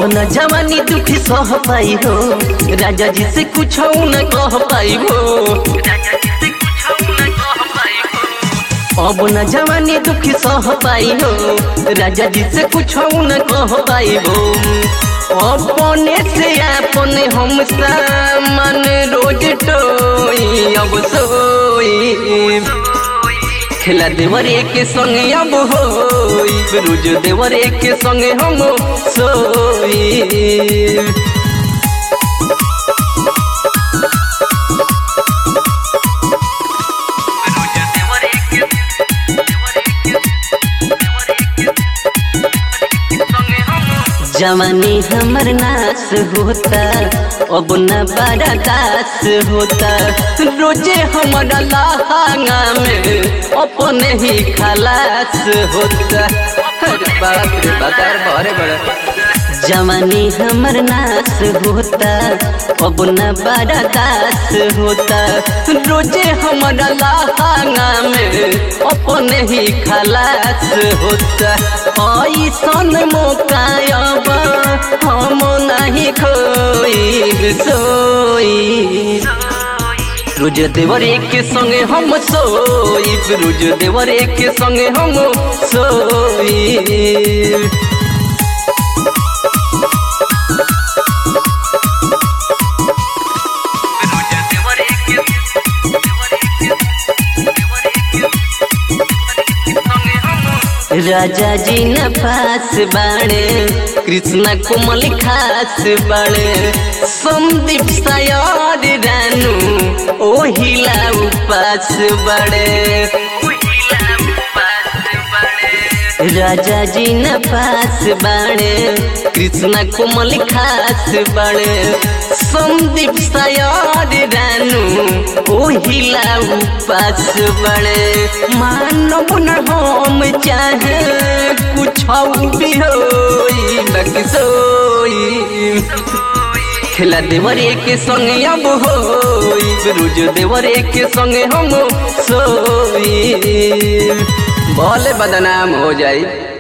अब न जवानी दुखी सह पाई हो राजा जी से कुछ न कह पाई हो अब न जवानी दुखी सह पाई हो राजा जी से कुछ न कह पाई हो अपने से अपने हम सामान रोज टोई अब सोई खेला देवरे के संगे अब होई रोज देवरे के संगे हम सोई जवानी हमर नाश होता अब न बड़ा दास होता रोजे हमारा लहंगा में अपने ही खलास होता अरे बाप रे बाजार बड़े बड़े जवानी हमर नाश होता अब न बड़ा दास होता रोजे हमारा लहंगा में अपने ही खलास होता ऐसन मौका अब हम नहीं खोई सोई रोज देवरे के संगे हम सोई रोज देवरे के संगे हम सोई राजा जी न पास बाणे कृष्ण कोमल खास बाणे संदीप सायर रानू ओहिला उपास बड़े राजा जी न पास बाणे कृष्ण कोमल खास बाणे संदीप सायर रानू ओहिला उपास बड़े मानव न हम चाहे कुछ भी होई बाकी सोई खेला देवरे के संगे अब होई रोज देवरे के संगे हम सोई भले बदनाम हो जाई